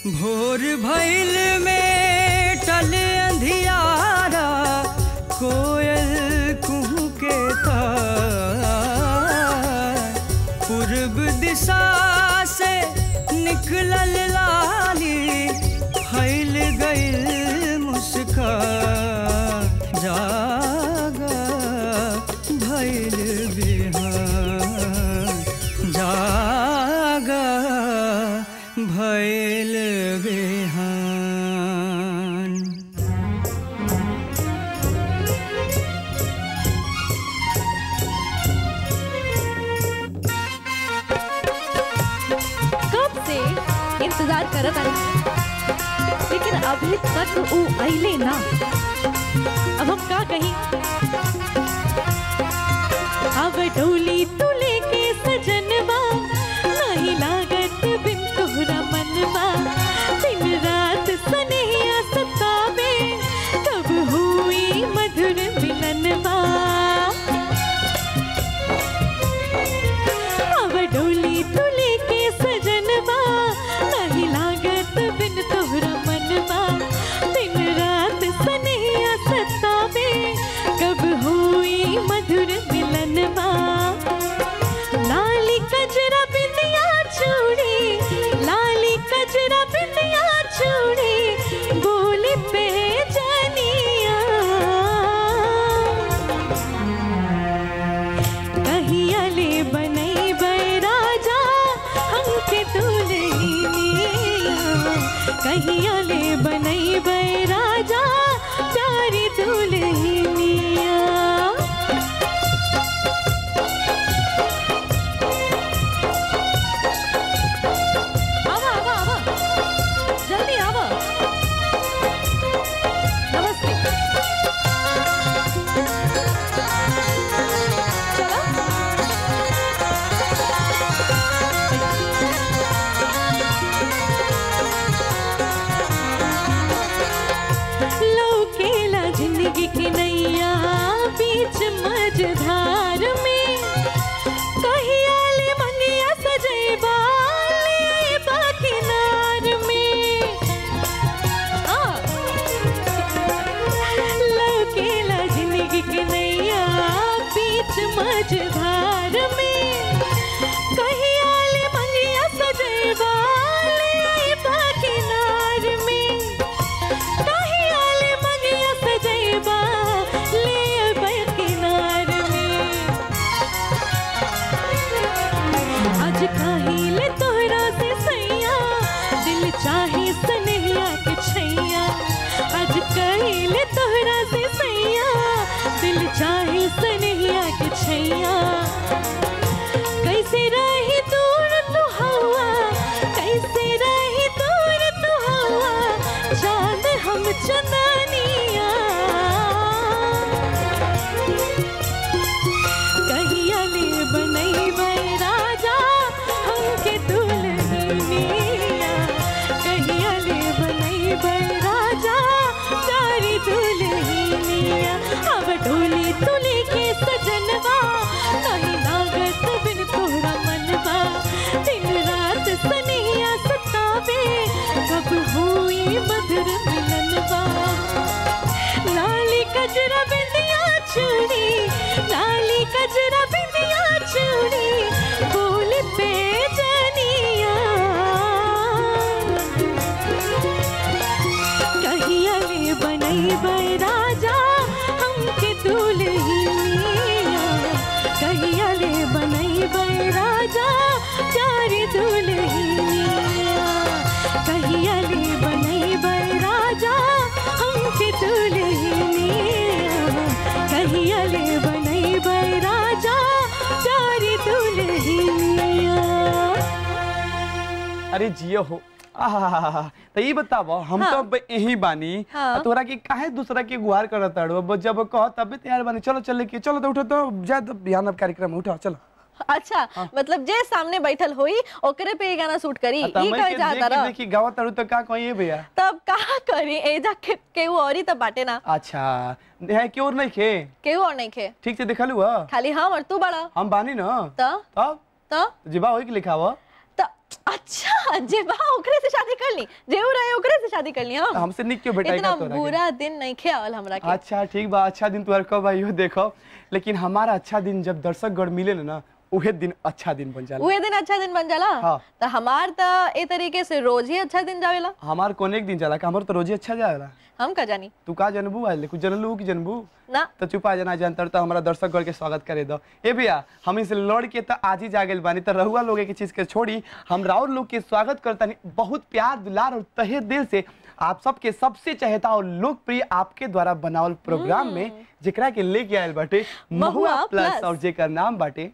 भोर भैल में टल अंधियारा कोयल कुहू के था पूर्व दिशा से निकलल लाली फैल गइल मुस्कान जागा भैल बिहान जागा भैल बिहान कब से इंतजार करत आई लेकिन अभी तक ऊ अइले ना अब हम का कही अब डोली तू लेके सजनवा नहीं लागत बिन तोहरा मनवा दिन रात सनेहिया सतावे कब हुई मधुर मिलनवा अब डोली तू लेके सजनवा नहीं लागत बिन तोहरा मनवा दिन रात सनेहिया सतावे कब हुई मधुर मिलनवा लाली कजरा बिंदिया चूड़ी लाली कजरा बिंदिया चूड़ी बोली पे जानिया कहिया ले बनई राजा हमके दुल्हनिया कहिया ले बनई राजा प्यारी दुल्हनिया आवा आवा आवा जल्दी आवा नमस्ते चलो लौकेला जिंदगी की नैया बीच मझधार में कहिया ले मंगिया सजैबा लेबा किनार में आ लौकेला जिंदगी की नैया बीच मझधार में कहिया ले मंगिया सजैबा लेबा किनार में कहिया ले मंगिया सजैबा लेबा किनार में आज काहिले तोहरा से सैया दिल चाहे सनहिया के छैया आज काहिले तोहरा से सैया दिल चाहे सनहिया के छैया कैसे रही दूर तू हवा कैसे रही दूर तू हवा चांद हम चंदनिया कहिया ले बनई राजा हमके दुल्हनिया कहिया ले बनई राजा प्यारी दुल्हनिया अब डोली तुले के सजनवा नहीं लागत बिन तोहरा मनवा दिन रात सनिया सतावे कब हुई मधुर मिलनवा लाली कजरा बिंदिया चूड़ी लाली कजरा बिंदिया चूड़ी बोल पे जनिया कहिया ले बनई राजा हमके दुल्हनिया कहिया ले बनई राजा प्यारी दुल्हनिया कहिया ले बनई राजा हमके दुल्हनिया कहिया ले बनई राजा प्यारी दुल्हनिया अरे जियो हो आहा तो ये बताबो हम हाँ। तो अब यही बानी हाँ। आ तोरा के काहे दूसरा के गुहार करत ताड़ो अब जब कह तब तैयार बानी चलो चल के चलो तो उठो तो जा तो बिहान अब कार्यक्रम उठो चलो अच्छा मतलब जे सामने बैठल होई ओकरे पे ये गाना शूट करी आ, त ई मैं कहे के जाता देखी रह देखी गावत ताड़ो तो का कहिए भैया तब का करी एजा के केहू और ही तब बाटे ना अच्छा है क्यों नहीं खे केहू और नहीं खे ठीक से देखलू ह खाली हम और तू बड़ा हम बानी न त तब त जिबा होई के लिखाव त अच्छा जे बा ओकरे से शादी कर ली जेऊ रहे ओकरे से शादी कर ली हम हमसे निक क्यों बेटा इतना तोरा के? बुरा दिन नहीं खे आवल हमरा के अच्छा ठीक बा अच्छा दिन तुम्हारे कब आइयो देखो लेकिन हमारा अच्छा दिन जब दर्शक गण मिले ना उहे दिन अच्छा दिन बन जाला उहे दिन अच्छा दिन बन जाला हाँ। तो हमार तो ए तरीके से रोज ही अच्छा दिन जावेला हमार कोने एक दिन जाला का हमार तो रोजे अच्छा जाला हम का जानी तू का जनबू आइले कुछ जनलू कि जनबू ना तो चुपा जना जानतर तो हमारा दर्शक गण के स्वागत करे दो ए भैया हम इसे लड़ के तो आज ही जागल बानी तो रहुआ लोग के चीज के छोड़ी हम राउर लोग के स्वागत करता बहुत प्यार दुलार और तहे दिल से आप सबके सबसे चहेता और लोकप्रिय आपके द्वारा बनावल प्रोग्राम में जेकरा के लेके आयल बाटे महुआ महुआ प्लस प्लस। और जेकर नाम बाटे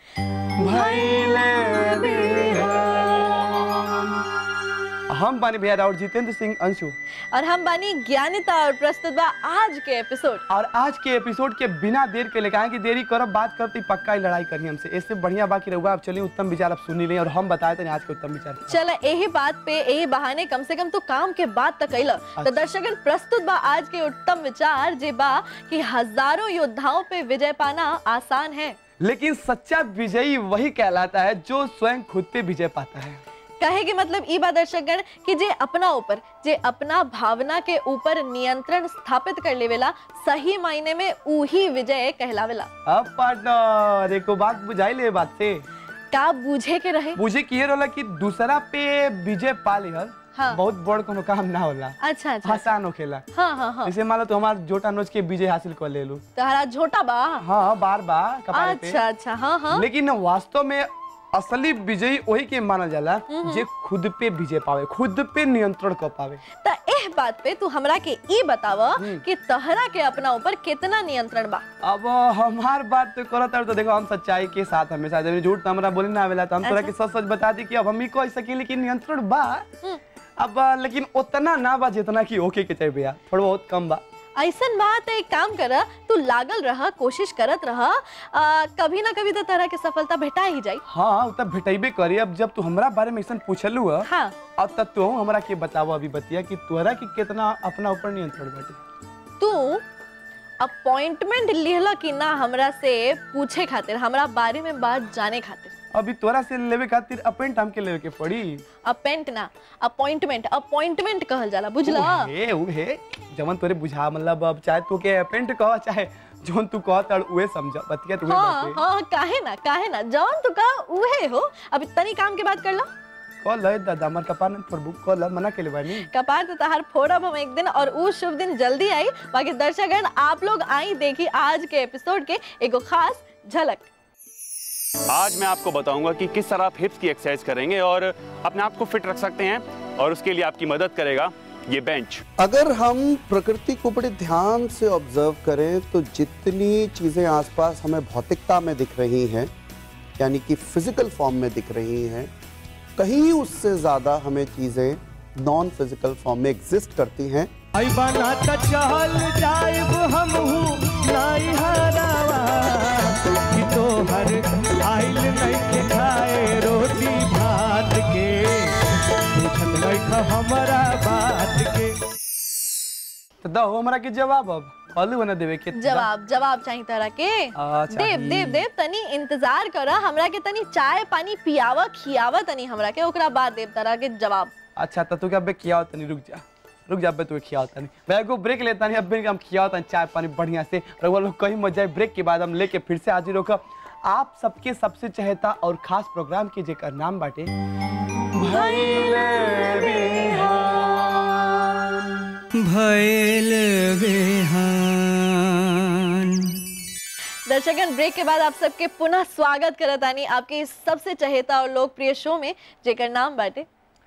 हम बानी भैया और जितेंद्र सिंह अंशु और हम बानी ज्ञानिता और प्रस्तुत बा आज के एपिसोड और आज के एपिसोड के बिना देर के लेकर कि देरी करब बात करती पक्का ही लड़ाई करनी हमसे इससे बढ़िया बाकी रहुआ आप चलिए उत्तम विचार आप सुनी लें और हम बताए थे आज के उत्तम विचार चल यही बात पे यही बहाने कम से कम तू काम के बात तक कैला तो दर्शकन प्रस्तुत बा आज के उत्तम विचार जे बा कि हजारों योद्धाओं पे विजय पाना आसान है लेकिन सच्चा विजयी वही कहलाता है जो स्वयं खुद पे विजय पाता है कहे के मतलब ई बा दर्शकगण कि जे अपना ऊपर जे अपना भावना के ऊपर नियंत्रण स्थापित कर लेवेला सही मायने में उही विजय कहलावेला अब पार्टनर एक बात बुझाई ले बात से का बूझे के रहे मुझे किए रोला कि दूसरा पे विजय पा लिहल हाँ। बहुत बड़ कोनो काम ना होला अच्छा अच्छा आसान होखेला हाँ हाँ हाँ जैसे मान लो तो हमार जोटा नोच के विजय हासिल कर ले लू तहरा झोटा बा हाँ बार बार कपारे पे अच्छा अच्छा हाँ हाँ लेकिन वास्तव में असली विजयी वही के मानल जाला जे खुद पे विजय पावे खुद पे नियंत्रण कर पावे त एह बात पे तू हमरा के ई बताव कि तहरा के अपना ऊपर कितना नियंत्रण बा अब हमार बात तो करत है तो देखो हम सच्चाई के साथ हमेशा जब झूठ तो हमरा बोले ना आवेला तो हम तोरा के सच सच बता दी कि अब हम ही कह सकेली कि नियंत्रण बा अब लेकिन उतना ना बा जितना कि ओके के चाहिए भैया थोड़ा बहुत कम बा ऐसन बात है एक काम कर तू लागल रह कोशिश करत रह आ, कभी ना कभी तो तरह के सफलता भेटा ही जाई हाँ तब भेटेबे करी अब जब तू हमरा बारे में ऐसा पूछलू है हाँ अब तब तू हमरा के बतावो अभी बतिया कि तोरा के कितना अपना ऊपर नियंत्रण बाटे तू अपॉइंटमेंट लिहला कि ना हमरा से पूछे खातिर हमरा बारे में बात जाने खातिर अभी तोरा से लेवे खातिर अपेंट हमके लेवे के पड़ी अपेंट ना अपॉइंटमेंट अपॉइंटमेंट कहल जाला बुझला उहे उहे जवन तोरे बुझा मतलब अब चाहे तू के अपेंट कह चाहे जोन तू कह तड़ उहे समझ बतिया तू हाँ बाटे हाँ काहे ना काहे ना जौन तू का उहे हो अभी तनी काम के बात कर ला कह ले दादा हमर कपार न पर बुक कह ले मना के ले बानी कपार तो तहार फोड़ब हम एक दिन और उ शुभ दिन जल्दी आई बाकी दर्शकगण आप लोग आई देखी आज के एपिसोड के एगो खास झलक आज मैं आपको बताऊंगा कि किस तरह आप हिप्स की एक्सरसाइज करेंगे और अपने आप को फिट रख सकते हैं और उसके लिए आपकी मदद करेगा ये बेंच अगर हम प्रकृति को बड़े ध्यान से ऑब्जर्व करें तो जितनी चीजें आसपास हमें भौतिकता में दिख रही हैं यानी कि फिजिकल फॉर्म में दिख रही हैं कहीं उससे ज्यादा हमें चीजें नॉन फिजिकल फॉर्म में एग्जिस्ट करती हैं आई बना त चहल जाइब हमहू नाई हरावा कि तोहर आइल नइखे खाए रोटी भात के पूछत नइख हमरा बात के तो दहो हमरा के जवाब अब कहलू बना देवे के जवाब जवाब चाहिए तरह के आ, देव चाहिए। देव देव तनी इंतजार कर हमरा के तनी चाय पानी पियावा खियावा तनी हमरा के ओकरा बाद देव तरह के जवाब अच्छा तो तू क्या बे खियाओ तनी रुक जा रुक जा बे तू खियाओ तनी मैं एगो ब्रेक लेता नहीं अब बे हम खियाओ तनी चाय पानी बढ़िया से और वो लोग कहीं मत जाए ब्रेक के बाद हम लेके फिर से हाजिर होकर आप सबके सबसे चहेता और खास प्रोग्राम के जेकर नाम बाटे भैल बेहान दर्शकगण ब्रेक के बाद आप सबके पुनः स्वागत करत आनी आपके इस सबसे चहेता और लोकप्रिय शो में जेकर नाम बाटे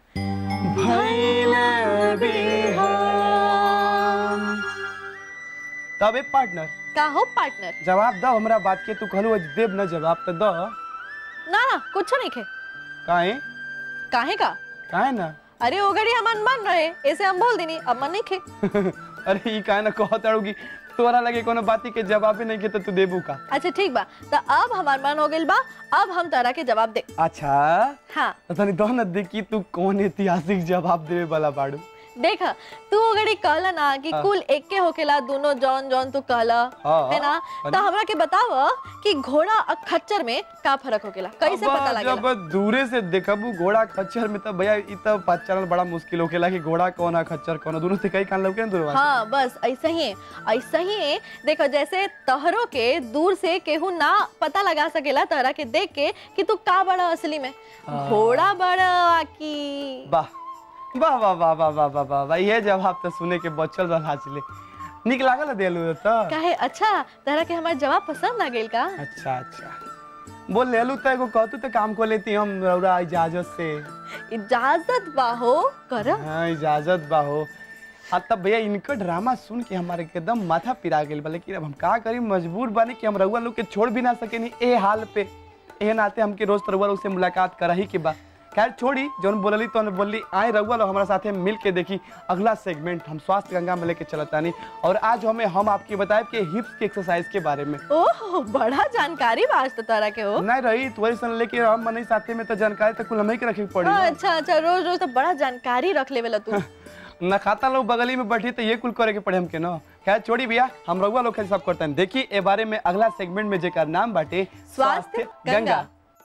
तब एक पार्टनर का हो पार्टनर जवाब दो हमरा बात के तू कहलू आज देव न जवाब तो दो ना ना कुछ नहीं खे काहे काहे का काहे ना अरे ओगड़ी हमान मन रहे ऐसे हम बोल देनी अब मन नहीं खे अरे ई काहे ना कहत अड़ूगी तोरा लगे कोनो बाती के जवाब ही नहीं के तो तू देबू का अच्छा ठीक बा तो अब हमार मन हो गइल बा अब हम तरह के जवाब दे अच्छा हाँ तो तनी दो न देखी तू कौन ऐतिहासिक जवाब देवे वाला बाड़ू देख तू अगर कहला ना कि हाँ। कुल एके होकेला दोनों जौन जौन तू कहला हाँ, है ना हाँ। तो हमरा के बताव कि घोड़ा और खच्चर में का फर्क होकेला कैसे अब पता लगेला जब दूरे से देखबू घोड़ा खच्चर में तो भैया इ तो पहचानल बड़ा मुश्किल होखेला कि घोड़ा कौन है खच्चर कौन है दोनों से कई कान लौके ना दूरवा से। हाँ बस ऐसा ही है ऐसा ही है देखो जैसे तहरों के दूर से केहू ना पता लगा सकेला तहरा के देख के कि तू का बड़ा असली में हाँ। घोड़ा बड़ा की वाह वाह वाह वाह वाह वाह वाह वाह वाह ये जवाब तो सुने के बचल रहा ले निक लागल देलू तो काहे अच्छा तहरा के हमार जवाब पसंद आ गेल का अच्छा अच्छा बोल ले लू तो एगो कहतू तो काम को लेती हम रौरा इजाजत से इजाजत बाहो कर हाँ इजाजत बा हो हाँ तब भैया इनका ड्रामा सुन के हमारे एकदम माथा पिरा गेल बा लेकिन अब हम का करी मजबूर बानी कि हम रउआ लोग के छोड़ भी ना सके नहीं ए हाल पे ए नाते हमके रोज तो रउआ लोग से मुलाकात करा ही के बा खैर छोड़ी जौन बोलली तो बोलली आए रउआ लोग हमारा साथे मिल के देखी अगला सेगमेंट हम स्वास्थ्य गंगा में लेके चलतानी और आज हमें हम आपके बताए कि हिप्स की एक्सरसाइज के बारे में ओह बड़ा जानकारी बा आज तो तहरा के हो नहीं रही तुम्हारी सन लेके हम मनी साथे में तो जानकारी तो कुल हमें के रखे के पड़ी ना। अच्छा अच्छा रोज रोज तो बड़ा जानकारी रख लेवेला तू न खाता लोग बगली में बैठी तो ये कुल करे के पड़े हमके ना खैर छोड़ी भैया हम रघुआ लोग खाली सब करते हैं देखिए ए बारे में अगला सेगमेंट में जेकर नाम बाटे स्वास्थ्य गंगा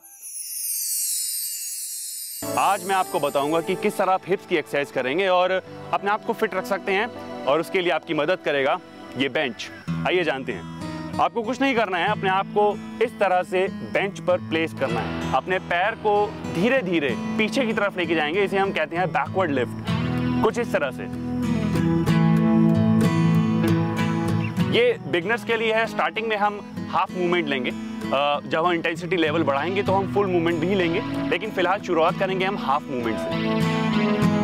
आज मैं आपको बताऊंगा कि किस तरह आप हिप्स की एक्सरसाइज करेंगे और अपने आप को फिट रख सकते हैं और उसके लिए आपकी मदद करेगा ये बेंच आइए जानते हैं आपको कुछ नहीं करना है अपने आप को इस तरह से बेंच पर प्लेस करना है अपने पैर को धीरे धीरे पीछे की तरफ लेके जाएंगे इसे हम कहते हैं बैकवर्ड लिफ्ट कुछ इस तरह से ये बिगनर्स के लिए है स्टार्टिंग में हम हाफ मूवमेंट लेंगे अ, जब हम इंटेंसिटी लेवल बढ़ाएंगे तो हम फुल मूवमेंट भी लेंगे लेकिन फिलहाल शुरुआत करेंगे हम हाफ मूवमेंट से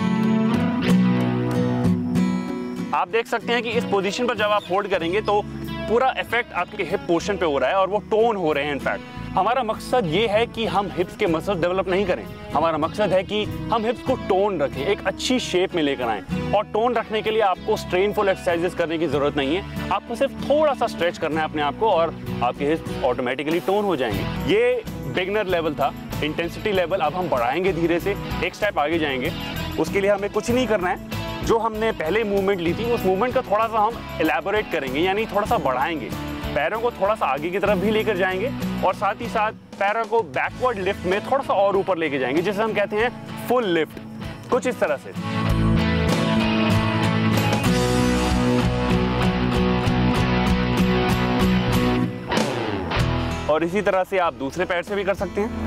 आप देख सकते हैं कि इस पोजीशन पर जब आप होल्ड करेंगे तो पूरा इफेक्ट आपके हिप पोर्शन पे हो रहा है और वो टोन हो रहे हैं इनफैक्ट हमारा मकसद ये है कि हम हिप्स के मसल डेवलप नहीं करें हमारा मकसद है कि हम हिप्स को टोन रखें एक अच्छी शेप में लेकर आएं और टोन रखने के लिए आपको स्ट्रेनफुल एक्सरसाइजेस करने की जरूरत नहीं है आपको सिर्फ थोड़ा सा स्ट्रेच करना है अपने आप को और आपके हिप्स ऑटोमेटिकली टोन हो जाएंगे ये बिगनर लेवल था इंटेंसिटी लेवल अब हम बढ़ाएंगे धीरे से एक स्टेप आगे जाएंगे उसके लिए हमें कुछ नहीं करना है जो हमने पहले मूवमेंट ली थी उस मूवमेंट का थोड़ा सा हम एलैबोरेट करेंगे यानी थोड़ा सा बढ़ाएंगे पैरों को थोड़ा सा आगे की तरफ भी लेकर जाएंगे और साथ ही साथ पैरों को बैकवर्ड लिफ्ट में थोड़ा सा और ऊपर लेके जाएंगे जिसे हम कहते हैं फुल लिफ्ट कुछ इस तरह से और इसी तरह से आप दूसरे पैर से भी कर सकते हैं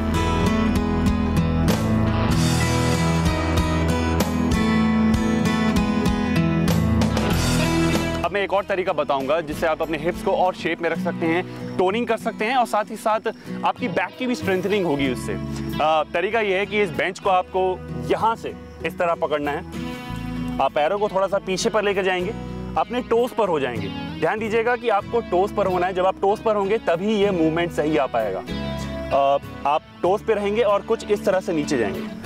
अब मैं एक और तरीका बताऊंगा जिससे आप अपने हिप्स को और शेप में रख सकते हैं टोनिंग कर सकते हैं और साथ ही साथ आपकी बैक की भी स्ट्रेंथनिंग होगी उससे अ, तरीका ये है कि इस बेंच को आपको यहाँ से इस तरह पकड़ना है आप पैरों को थोड़ा सा पीछे पर लेकर जाएंगे अपने टोस पर हो जाएंगे ध्यान दीजिएगा कि आपको टोस पर होना है जब आप टोस पर होंगे तभी ये मूवमेंट सही आ पाएगा अ, आप टोस पे रहेंगे और कुछ इस तरह से नीचे जाएंगे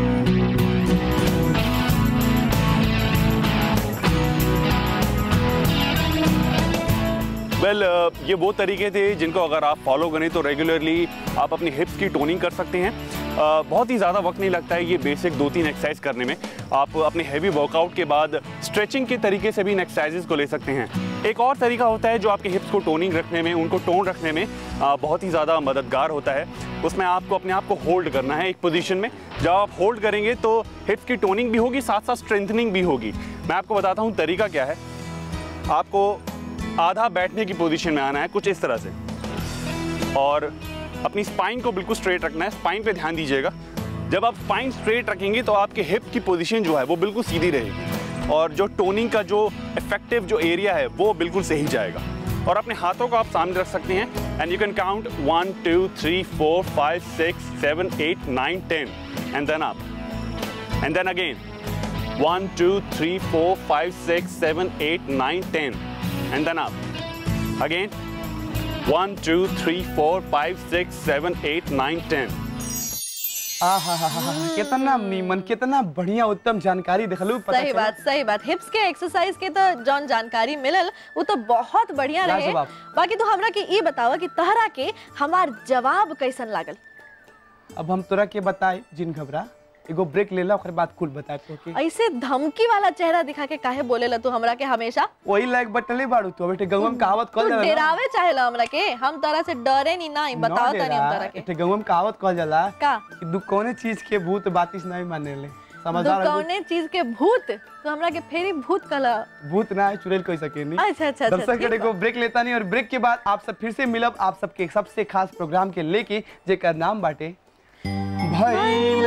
वेल well, ये वो तरीके थे जिनको अगर आप फॉलो करें तो रेगुलरली आप अपनी हिप्स की टोनिंग कर सकते हैं अ, बहुत ही ज़्यादा वक्त नहीं लगता है ये बेसिक दो तीन एक्सरसाइज करने में आप अपने हैवी वर्कआउट के बाद स्ट्रेचिंग के तरीके से भी इन एक्सरसाइजेज को ले सकते हैं एक और तरीका होता है जो आपके हिप्स को टोनिंग रखने में उनको टोन रखने में अ, बहुत ही ज़्यादा मददगार होता है उसमें आपको अपने आप को होल्ड करना है एक पोजीशन में जब आप होल्ड करेंगे तो हिप्स की टोनिंग भी होगी साथ साथ स्ट्रेंथनिंग भी होगी मैं आपको बताता हूँ तरीका क्या है आपको आधा बैठने की पोजीशन में आना है कुछ इस तरह से और अपनी स्पाइन को बिल्कुल स्ट्रेट रखना है स्पाइन पे ध्यान दीजिएगा जब आप स्पाइन स्ट्रेट रखेंगे तो आपके हिप की पोजीशन जो है वो बिल्कुल सीधी रहेगी और जो टोनिंग का जो इफेक्टिव जो एरिया है वो बिल्कुल सही जाएगा और अपने हाथों को आप सामने रख सकते हैं and you can count one two three four five six seven eight nine ten and then आप and then again One, two, three, four, five, six, seven, eight, nine, ten. And then up. Again. One, two, three, four, five, six, seven, eight, nine, ten. आहा कितना नीमन कितना बढ़िया उत्तम जानकारी देखलू पता सही चला? बात सही बात हिप्स के एक्सरसाइज के तो जौन जानकारी मिलल वो तो बहुत बढ़िया रहे लाजवाब। बाकी तो हमरा के ये बतावा कि तहरा के हमार जवाब कैसन लागल अब हम तोरा के बताए जिन घबरा एगो ब्रेक ले ला ओकर बाद कुल बताए तो कि ऐसे धमकी वाला चेहरा दिखा के काहे बोलेला तू हमरा के हमेशा वही लायक बटले बाड़ू तू बेटे गंगवा में कहावत तू कहल जाला ना। डरावे चाहेला हमरा के हम तरह से डरे नहीं ना ना बताओ तनी हम डेरा, तरह के एटे गंगवा में कहावत कहल जाला का कि दू कौने चीज के भूत बातिस नहीं मानेले तू समझदार आदमी कौने चीज के भूत तू हमरा के फेरी भूत कला भूत ना है चुड़ैल कह सके नहीं अच्छा अच्छा अच्छा दर्शक ठीक कड़े बा। को ब्रेक लेता नहीं और ब्रेक के बाद आप सब फिर से मिलब आप सबके सबसे खास प्रोग्राम के लेके जेकर नाम बाटे भइल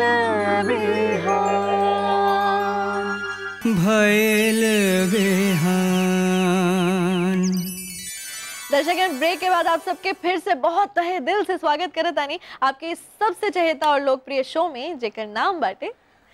भैल बेहान दर्शक ब्रेक के बाद आप सबके फिर से बहुत तहे दिल से स्वागत करे तानी आपके इस सबसे चहेता और लोकप्रिय शो में जेकर नाम बाटे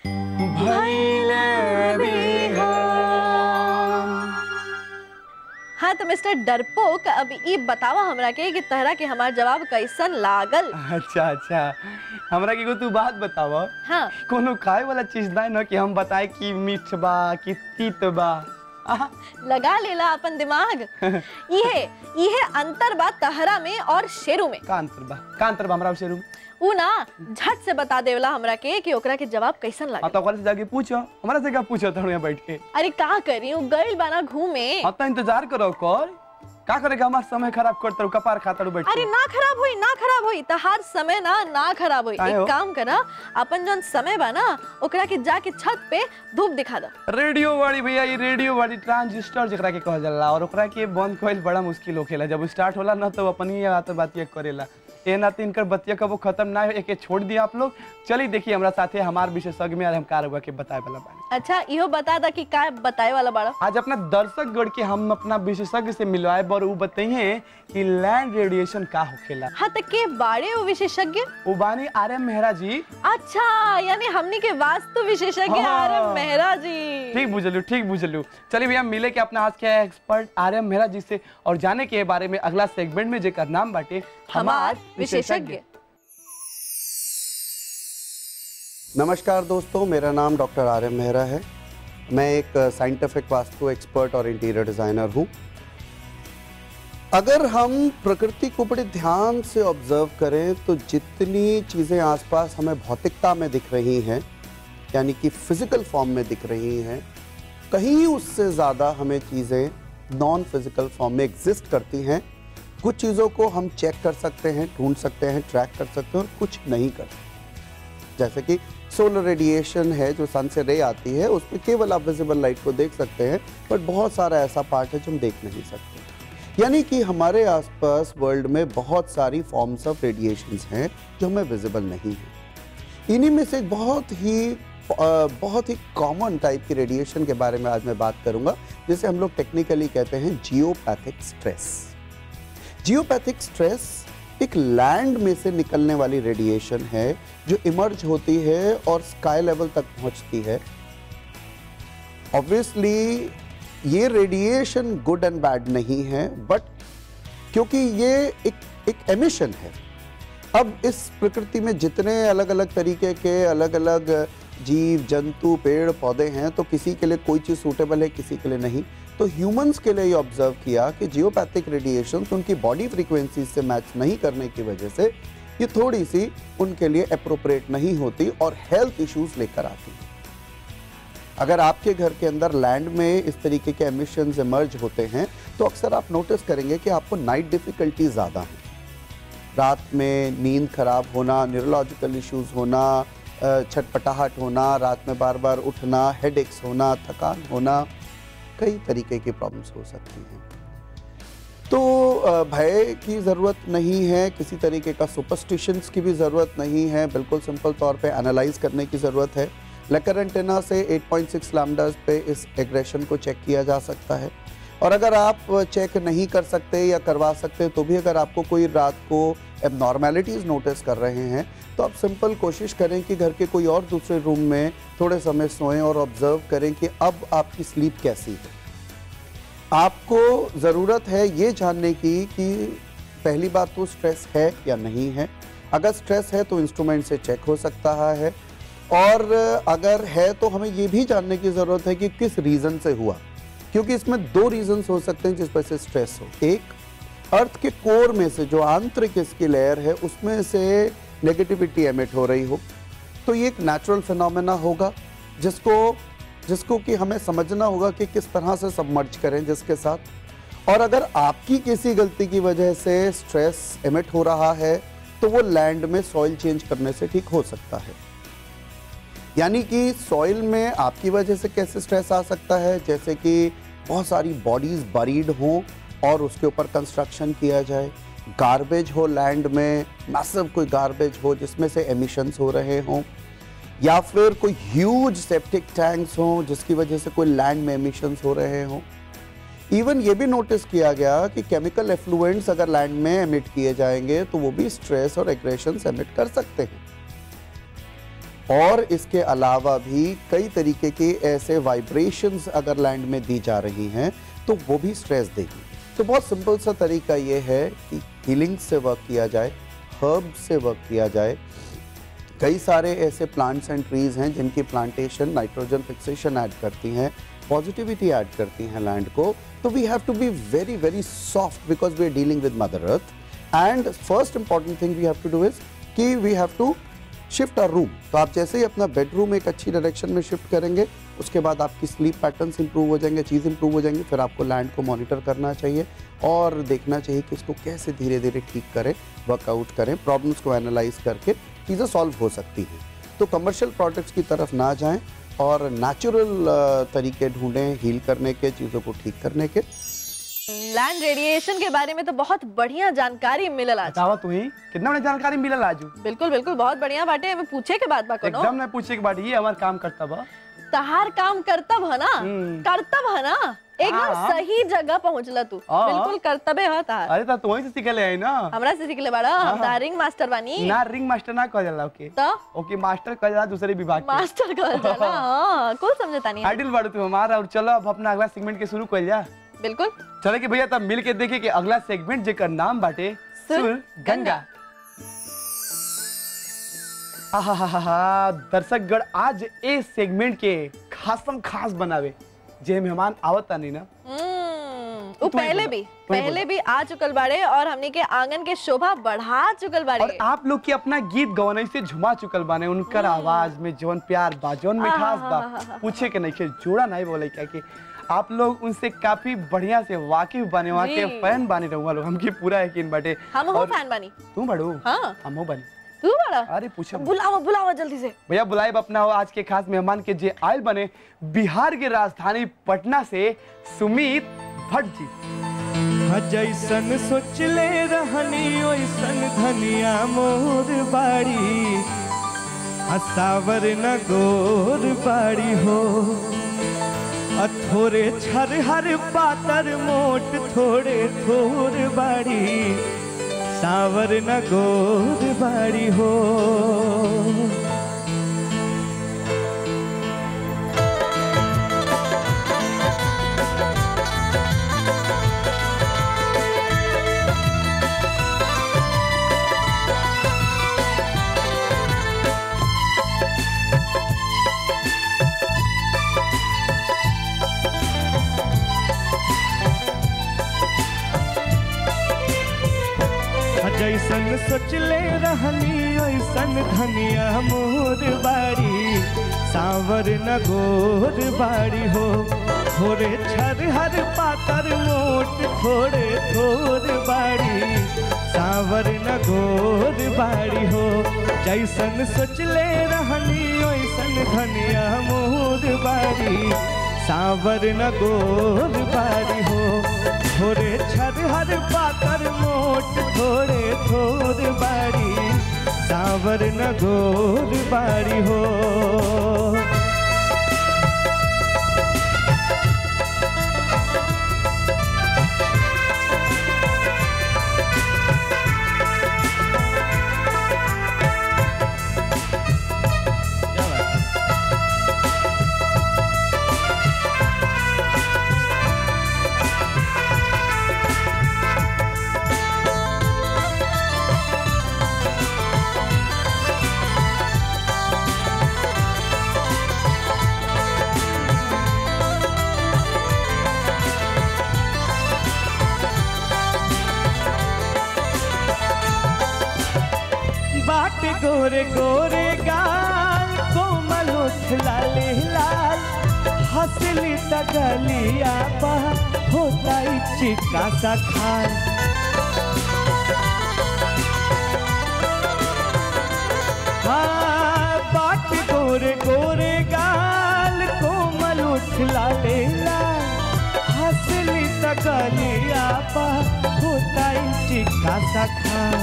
हाँ तो मिस्टर डरपोक अब ई बतावा हमरा के कि तहरा के हमार जवाब कैसन लागल अच्छा अच्छा हमरा के एगो तू बात बताव हाँ कोनो खाए वाला चीज ना न कि हम बताए कि मीठ बा कि तीत बा आहा, लगा लेला अपन दिमाग इहे इहे अंतर बा तहरा में और शेरू में का अंतर बा का अंतर बा हमरा से रूम उ ना झट से बता देवला हमरा के कि ओकरा के जवाब कैसन हाँ लागल तो ओकरा से जाके पूछो हमरा से क्या पूछो तोड़ यहाँ बैठ के अरे का करी उ गइल बाना घूमे हाँ तो इंतजार करो कर का करेगा हमारा समय खराब करता कपार खाता बैठ अरे के ना खराब होई ना खराब होई तहार समय ना ना खराब होई काहे हो? एक काम करा अपन जौन समय बा ना ओकरा के जाके छत पे धूप दिखा दा रेडियो वाली भैया ये रेडियो वाली ट्रांजिस्टर जेकरा के कहल जाला और ओकरा के बंद कइल बड़ा मुश्किल होखेला जब स्टार्ट होला ना तो अपन ही बात बातिया करेला ए ना तो इनकर बतिया कबो खत्म ना हो एके छोड़ दिया आप लोग चलिए देखिए हमरा साथे हमार विशेषज्ञ में आज हम कार हुआ के बताए वाला बानी अच्छा इहो बता दा कि का बताए वाला बाड़ा आज अपना दर्शक गण के हम अपना विशेषज्ञ से मिलवाए और वो बताइए कि लैंड रेडिएशन का होखेला हाँ तो के बाड़े वो विशेषज्ञ वो बानी आर एम मेहरा जी अच्छा यानी हमनी के वास्तु विशेषज्ञ हाँ। आर एम मेहरा जी ठीक बुझलू ठीक बुझलू चलिए भैया मिले के अपना आज के एक्सपर्ट आर एम मेहरा जी से और जाने के बारे में अगला सेगमेंट में जेकर नाम बाटे हमार विशेषज्ञ नमस्कार दोस्तों मेरा नाम डॉक्टर आर एम मेहरा है मैं एक साइंटिफिक वास्तु एक्सपर्ट और इंटीरियर डिज़ाइनर हूँ अगर हम प्रकृति को बड़े ध्यान से ऑब्जर्व करें तो जितनी चीज़ें आसपास हमें भौतिकता में दिख रही हैं यानी कि फिजिकल फॉर्म में दिख रही हैं कहीं उससे ज़्यादा हमें चीज़ें नॉन फिजिकल फॉर्म में एग्जिस्ट करती हैं कुछ चीज़ों को हम चेक कर सकते हैं ढूंढ सकते हैं ट्रैक कर सकते हैं और कुछ नहीं कर सकते जैसे कि सोलर रेडिएशन है जो सन से रे आती है उसमें केवल आप विजिबल लाइट को देख सकते हैं बट बहुत सारा ऐसा पार्ट है जो हम देख नहीं सकते यानी कि हमारे आसपास वर्ल्ड में बहुत सारी फॉर्म्स ऑफ रेडिएशंस हैं जो हमें विजिबल नहीं है इन्हीं में से एक बहुत ही अ, बहुत ही कॉमन टाइप की रेडिएशन के बारे में आज मैं बात करूंगा जिसे हम लोग टेक्निकली कहते हैं जियोपैथिक स्ट्रेस जियोपैथिक स्ट्रेस एक लैंड में से निकलने वाली रेडिएशन है जो इमर्ज होती है और स्काई लेवल तक पहुंचती है ऑब्वियसली ये रेडिएशन गुड एंड बैड नहीं है बट क्योंकि ये एक एक एमिशन है अब इस प्रकृति में जितने अलग अलग तरीके के अलग अलग जीव जंतु पेड़ पौधे हैं तो किसी के लिए कोई चीज़ सूटेबल है किसी के लिए नहीं तो ह्यूमंस के लिए ये ऑब्जर्व किया कि जियोपैथिक रेडिएशन उनकी बॉडी फ्रीक्वेंसी से मैच नहीं करने की वजह से ये थोड़ी सी उनके लिए अप्रोप्रिएट नहीं होती और हेल्थ इश्यूज लेकर आती है अगर आपके घर के अंदर लैंड में इस तरीके के एमिशंस इमर्ज होते हैं तो अक्सर आप नोटिस करेंगे कि आपको नाइट डिफिकल्टी ज़्यादा है रात में नींद खराब होना न्यूरोलॉजिकल इश्यूज होना अ, छटपटाहट होना रात में बार बार उठना हेडेक्स होना थकान होना कई तरीके की प्रॉब्लम्स हो सकती हैं तो अ, भय की ज़रूरत नहीं है किसी तरीके का सुपरस्टिशंस की भी ज़रूरत नहीं है बिल्कुल सिंपल तौर पे एनालाइज करने की ज़रूरत है लेकर एंटेना से 8.6 लैम्डास पे इस एग्रेशन को चेक किया जा सकता है और अगर आप चेक नहीं कर सकते या करवा सकते तो भी अगर आपको कोई रात को एबनॉर्मेलिटीज़ नोटिस कर रहे हैं तो आप सिंपल कोशिश करें कि घर के कोई और दूसरे रूम में थोड़े समय सोएं और ऑब्जर्व करें कि अब आपकी स्लीप कैसी है आपको ज़रूरत है ये जानने की कि पहली बात तो स्ट्रेस है या नहीं है अगर स्ट्रेस है तो इंस्ट्रूमेंट से चेक हो सकता है और अगर है तो हमें ये भी जानने की ज़रूरत है कि किस रीज़न से हुआ क्योंकि इसमें दो रीजंस हो सकते हैं जिस वजह से स्ट्रेस हो एक अर्थ के कोर में से जो आंतरिक इसकी लेयर है उसमें से नेगेटिविटी एमिट हो रही हो तो ये एक नेचुरल फिनोमेना होगा जिसको जिसको कि हमें समझना होगा कि किस तरह से सबमर्ज करें जिसके साथ और अगर आपकी किसी गलती की वजह से स्ट्रेस एमिट हो रहा है तो वो लैंड में सॉइल चेंज करने से ठीक हो सकता है यानी कि सॉइल में आपकी वजह से कैसे स्ट्रेस आ सकता है जैसे कि बहुत सारी बॉडीज बरीड हों और उसके ऊपर कंस्ट्रक्शन किया जाए गार्बेज हो लैंड में मैसिव कोई गार्बेज हो जिसमें से एमिशंस हो रहे हों या फिर कोई ह्यूज सेप्टिक टैंक्स हों जिसकी वजह से कोई लैंड में एमिशंस हो रहे हों इवन ये भी नोटिस किया गया कि केमिकल एफ्लुएंट्स अगर लैंड में एमिट किए जाएंगे तो वो भी स्ट्रेस और एग्रेशन एमिट कर सकते हैं और इसके अलावा भी कई तरीके के ऐसे वाइब्रेशंस अगर लैंड में दी जा रही हैं तो वो भी स्ट्रेस देगी तो बहुत सिंपल सा तरीका ये है कि हीलिंग से वर्क किया जाए हर्ब से वर्क किया जाए कई सारे ऐसे प्लांट्स एंड ट्रीज हैं जिनकी प्लांटेशन नाइट्रोजन फिक्सेशन ऐड करती हैं पॉजिटिविटी ऐड करती हैं लैंड को तो we have to be very very soft because we are dealing with mother earth and first important thing we have to do is कि we have to shift our room तो आप जैसे ही अपना bedroom एक अच्छी direction में shift करेंगे उसके बाद आपकी स्लीप पैटर्न्स इंप्रूव हो जाएंगे चीज़ इंप्रूव हो जाएंगी फिर आपको लैंड को मॉनिटर करना चाहिए और देखना चाहिए कि इसको कैसे धीरे धीरे ठीक करें वर्कआउट करें प्रॉब्लम्स को एनालाइज करके चीज़ें सॉल्व हो सकती हैं तो कमर्शियल प्रोडक्ट्स की तरफ ना जाएं और नेचुरल तरीके ढूंढें हील करने के चीज़ों को ठीक करने के लैंड रेडिएशन के बारे में तो बहुत बढ़िया जानकारी मिलल आज बतावा तू ही कितना बड़ी जानकारी मिलल आजू बिल्कुल बिल्कुल बहुत बढ़िया बाटे हमें पूछे के बाद बा कोनो एकदम नहीं पूछे के बाद ये हमार काम करता बा तहार काम करतब है ना हम्म। करतब है ना एकदम हाँ। सही जगह पहुंचला तू हाँ। बिल्कुल करतबे है तार अरे ता तू वहीं से सीखले आई ना हमरा से सीखले बाड़ा हम दारिंग मास्टर बानी ना रिंग मास्टर ना कह जाला ओके तो ओके मास्टर कह जाला दूसरे विभाग के मास्टर कहल जाला हां कुल समझता नहीं आइडियल बाड़ू तू हमारा और चलो अब अपना अगला सेगमेंट के शुरू कर जा बिल्कुल चले कि भैया तब मिल के देखे कि अगला सेगमेंट जेकर नाम बाटे सुर सुर गंगा आहाहाहा, दर्शकगण आज ए सेगमेंट के खासम खास बनावे जे मेहमान आवता नहीं ना हम्म, वो तू ही पहले बोला, भी तू ही पहले भी आ चुकल बाड़े और हमनी के आंगन के शोभा बढ़ा चुकल बाड़े और आप लोग की अपना गीत गवनई से झुमा चुकल बाने उनकर आवाज में जौन प्यार बा जौन मिठास बा आहाहाहा। पूछे के नहीं के जोड़ा नहीं बोले क्या कि आप लोग उनसे काफी बढ़िया से वाकिफ बने वहाँ के जी। फैन बाने रहुआ लोग हमके पूरा यकीन बाटे हम हो और फैन बानी तू बड़ू हाँ। हम हो बनी तू बड़ा अरे पूछो बुलाओ बुलाओ जल्दी से भैया बुलाए अपना हो आज के खास मेहमान के जे आयल बने बिहार के राजधानी पटना से सुमित भट्ट जी हाँ, जैसन सोचले रहनी ओइसन धनिया मोर बाड़ी हसावर न गोर बाड़ी हो आ थोड़े छर हर पातर मोट थोड़े थोर बाड़ी सावर न गोर बाड़ी हो जैसन सोचले रहनी ओइसन धनिया मोर बाड़ी सावर न गोर बाड़ी हो थोड़े छर हर पातर मोट थोड़े थोर बाड़ी सावर न गोर बाड़ी हो जैसन सोचले रहनी ओइसन धनिया मोर बाड़ी सावर न गोर बाड़ी हो थोड़े छर हर पातर मोट थोड़े थोर बाड़ी सावर न गोर बाड़ी हो बाट गोरे गोरे गाल लाले लाल हंसली त गलिया बा होता ही चिका सा खाल हाँ बाट गोरे गोरे गाल कोमल उठ लाले लाल हंसली त गलिया बा होता ही चिका सा खाल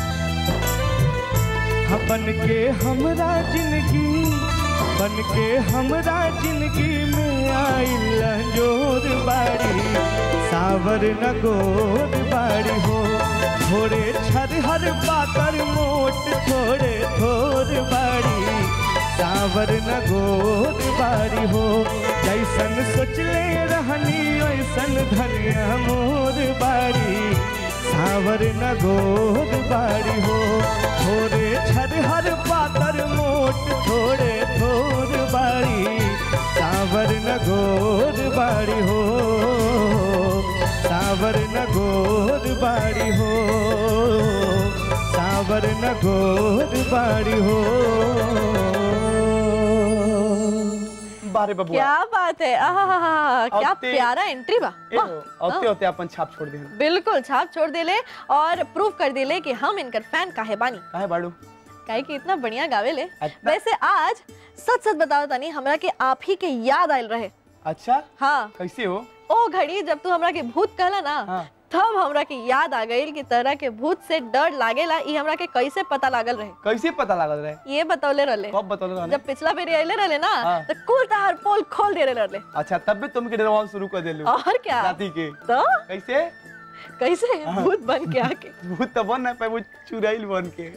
हाँ, बन के हमरा जिंदगी बन के हमरा जिंदगी में आइल जोर बाड़ी सावर न गोर बाड़ी हो थोड़े छरहर पातर मोट थोड़े थोर बाड़ी सावर न गोर बाड़ी हो जैसन सोचले रहनी वैसन धनिया मोर बाड़ी सावर न गोद बाड़ी हो थोड़े छरहर पातर मोट थोड़े थोर बाड़ी सावर न गोद बाड़ी हो सावर न गोद बाड़ी हो सावर न गोद बाड़ी हो बारे बबुआ क्या बात है आहा क्या औते- प्यारा एंट्री बा ए, वाह, औते औते अपन छाप छोड़ दे बिल्कुल छाप छोड़ देले और प्रूव कर देले कि हम इनकर फैन काहे बानी काहे बाड़ू काहे कि इतना बढ़िया गावेले अच्छा। वैसे आज सच सच बताओ तनी हमरा के आप ही के याद आयल रहे अच्छा हाँ कैसे हो ओ घड़ी जब तू हमरा के भूत कहला ना हाँ। तब हमरा के याद आ गइल कि तरह के भूत से डर लागेला ई हमरा के कैसे पता लागल रहे कैसे पता लागल रहे ये बतौले रहले कब बतौले रहले जब पिछला बेर आइले रहले ना हाँ। तो कुल तहार पोल खोल दे रहले अच्छा तब भी तुम के डरवाल शुरू कर देलू और क्या राती के तो कैसे कैसे भूत बन के आके भूत तो बन ना पाए वो चुड़ैल बन के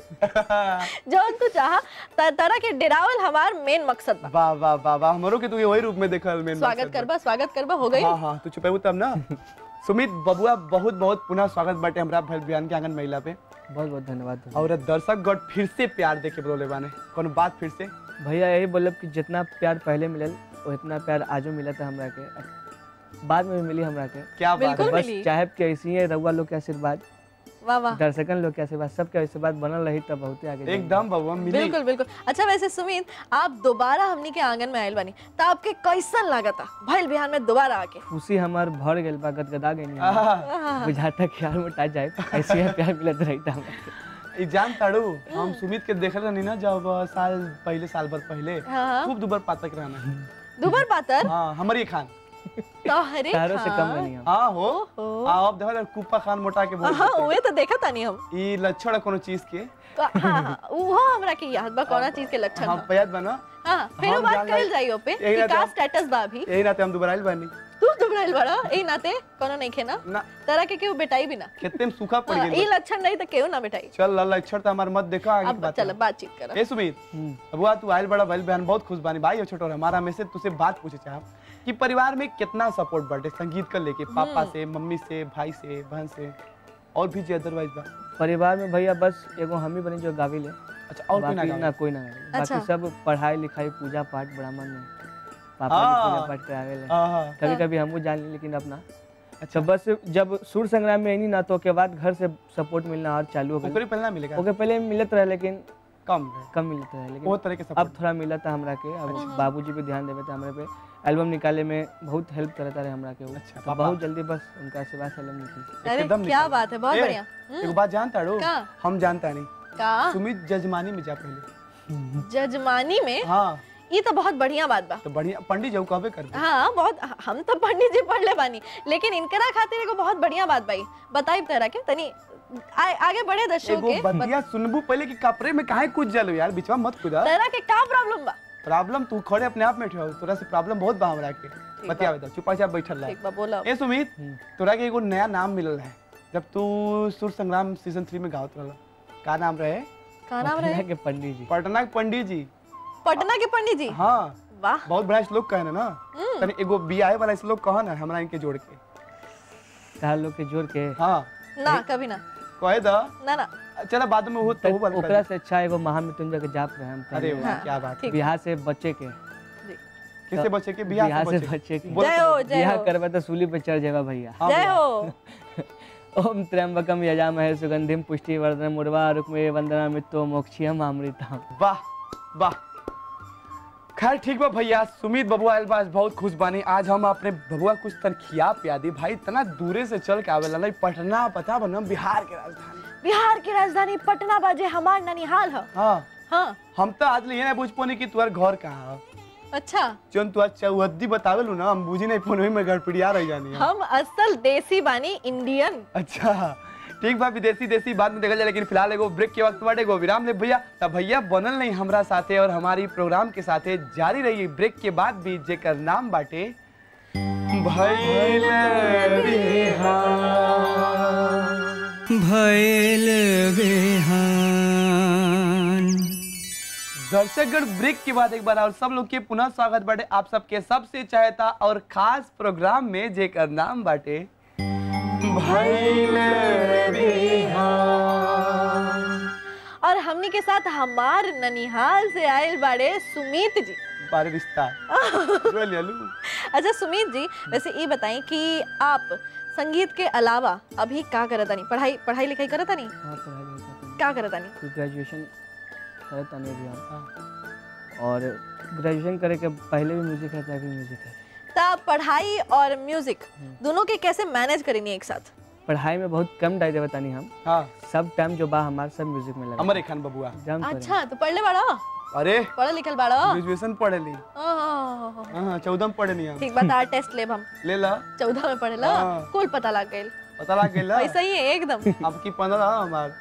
जौन तू चाह त- तरह के डेरावल हमार मेन मकसद बा वाह वाह वाह वाह हमरो के तू वही रूप में देखल मेन स्वागत करबा स्वागत करबा हो गई हाँ हाँ तू चुपेबू तब ना सुमित बबुआ बहुत बहुत पुनः स्वागत बाटे हमरा भल बयान के आंगन महिला पे बहुत बहुत धन्यवाद और दर्शक गण फिर से प्यार देके बोले बाने कोनो बात फिर से भैया यही बोलब कि जितना प्यार पहले मिलल उतना प्यार आजो मिला था हमरा के अब बाद में भी मिली हमरा के क्या बात बिल्कुल है बस मिली। चाहे कि ऐसी है रउआ लोग के आशीर्वाद वाह वाह दर्शकन लोग के आशीर्वाद सबके आशीर्वाद बनल रही तब बहुत आगे जाएंगे। एकदम बबुआ मिली बिल्कुल बिल्कुल अच्छा वैसे सुमित आप दोबारा हमनी के आंगन में आयल बानी तो आपके कैसन लागता भइल बिहान में दोबारा आके खुशी हमार भर गेल बा गदगदा गई आहा, बुझाता कि यार मोटा जाए ऐसे ही प्यार मिलत रही था हमरा ई जान ताड़ू हम सुमित के देखल रहनी ना जब साल पहले साल भर पहले हाँ। खूब दुबर पातक रहना दुबर पातर हाँ हमारी खान तो हरे तारों से कम खान। नहीं हम हाँ हो ओहो। आ, अब देखो कुप्पा खान मोटा के बोल हाँ देते। उहे तो देखा तानी हम ई लक्षण है कोनो चीज के हाँ हाँ उहो हमरा के याद बा कौना चीज के लक्षण हाँ बा पयाद बना हाँ फिर हम बात जान करल गए- जाई ओपे यही कि ना का तो- स्टेटस बा अभी यही नाते हम दुबराइल बानी तू दुबराइल बड़ा ए नाते कोनो नहीं खे ना ना तरह के केहू बेटाई भी ना कितने में सूखा पड़ हाँ, ई गया लक्षण नहीं तो केहू ना बेटाई चल लक्षण तो हमार मत देखा आगे की अब बात चल है। बातचीत कर ए सुमित अबुआ तू आयल बड़ा भइल बहन बहुत खुश बानी भाई और छोटो हमारा में से तुझसे बात पूछे चाह कि परिवार में कितना सपोर्ट बाटे संगीत का लेके पापा से मम्मी से भाई से बहन से और भी जे अदरवाइज बा परिवार में भैया बस एगो हम ही बनी जो गावी ले अच्छा और कोई ना बाकी गावे? ना कोई ना गावे। अच्छा। बाकी सब पढ़ाई लिखाई पूजा पाठ ब्राह्मण में पापा हाँ। जी पूजा पाठ करावे ले आहा, कभी कभी हमको जान ली लेकिन अपना अच्छा बस जब सूर्य संग्राम में आई ना तो के बाद घर से सपोर्ट मिलना और चालू हो ओकरे गई पहले ना मिलेगा ओके पहले मिलत रहे लेकिन कम है। कम मिलत रहे लेकिन वो तरह के अब सपोर्ट थोड़ा मिला था हमरा के अब बाबूजी पे ध्यान देवे थे हमरा पे एल्बम निकाले में बहुत हेल्प करता रहे हमरा के वो अच्छा, तो पापा। बहुत जल्दी बस उनका आशीर्वाद से एल्बम निकली अरे एकदम क्या निकाल। बात है बहुत ए, बढ़िया एक बात जानता रो का? हम जानता नहीं का सुमित जजमानी में जा पहले जजमानी में हाँ ये तो बहुत बढ़िया बात बा तो बढ़िया पंडित जाऊ कहबे कर दे। हाँ बहुत हम तो पंडित जी पढ़ ले बानी लेकिन इनकरा खातिर एगो बहुत बढ़िया बात भाई बताई तरह के तनी आ, आगे बढ़े दर्शकों एगो के बतिया सुनबू पहले कि कपड़े में काहे कूद जालो यार बीचवा मत कूदा तरह के का प्रॉब्लम बा प्रॉब्लम तू खड़े अपने आप में ठो तोरा से प्रॉब्लम बहुत बा हमरा के बतिया बता चुपचाप बैठल रह ठीक बा बोला ए सुमित तोरा के एगो नया नाम मिलल है जब तू सुर संग्राम सीजन थ्री में गावत रहल का नाम रहे का नाम पटना रहे के पंडित जी पटना के पंडित जी पटना के पंडित जी हाँ वाह बहुत बड़ा श्लोक कहे ना तनी एगो बियाहे वाला श्लोक कह ना हमरा इनके जोड़ के तार लोग के जोड़ के हाँ ना कभी ना कहे दा ना ना चला बाद में हो तो तक ओकरा से अच्छा एगो महामृत्युंजय के जाप रहे हम अरे पहले। वाह हाँ, क्या बात ठीक बिहार से बच्चे के किससे बचे के बियाह बिहार से से बचे बच्चे के बोल जय तो हो जय बिहार हो करबा तो सूली पे चढ़ जाएगा भैया हाँ जय भैया। हो ओम त्र्यंबकम यजामहे सुगंधिम पुष्टि वर्धनम उर्वा रुक्मे वंदना मित्तो मोक्षियम अमृतम वाह वाह खैर ठीक बा भैया सुमित बबुआ आयल बा बहुत खुश बानी आज हम अपने बबुआ कुछ तन खिया पिया दी भाई इतना दूरे से चल के आवेला नहीं पटना पता बना बिहार के राजधानी बिहार की राजधानी पटना बाजे हमार ननिहाल है हाँ हाँ हम तो आज लिए ना पूछ पोनी कि तुहार घर कहाँ है अच्छा जोन तू चौहद्दी बतावेलू ना हम बुझी नहीं फोन में गड़पड़िया रह जानी है। हम असल देसी बानी इंडियन अच्छा ठीक बा विदेशी देसी बाद में देखल जाए लेकिन फिलहाल एगो ब्रेक के वक्त बाटे एगो विराम ले भैया तब भैया बनल नहीं हमरा साथे और हमारी प्रोग्राम के साथे जारी रही ब्रेक के बाद भी जेकर नाम बाटे भैल भैल बेहान दर्शकगण ब्रेक के बाद एक बार और सब लोग के पुनः स्वागत बाटे आप सबके सबसे चाहता और खास प्रोग्राम में जेकर नाम बाटे भैल और हमनी के साथ हमार ननिहाल से आयल बाड़े सुमित जी बारे रिश्ता रोल यालू अच्छा सुमित जी वैसे ये बताएं कि आप संगीत के अलावा अभी का करत नहीं पढ़ाई पढ़ाई लिखाई करत नहीं हाँ पढ़ाई लिखाई करते हैं। क्या करत नहीं फिर ग्रेजुएशन करे तने भी हम और ग्रेजुएशन करे के पहले भी म्यूजिक है अभी म्यूजिक है तब पढ़ाई और म्यूजिक दोनों के कैसे मैनेज करेंगे एक साथ पढ़ाई में बहुत कम टाइम दे बतानी हम हाँ सब टाइम जो बा हमारे सब म्यूजिक में लगा अमर खान बबुआ एकदम करें। अच्छा तो पढ़ ले बाड़ा अरे पढ़ लिखल बाड़ा ग्रेजुएशन पढ़े ली ओह, हाँ चौदह में पढ़े नहीं हम ठीक बात आर टेस्ट लेब हम ले ला चौदह में पढ़ेला हाँ। कुल पता लग गइल पता लग गेल वैसा ही है एकदम अब की पंद्रह हमार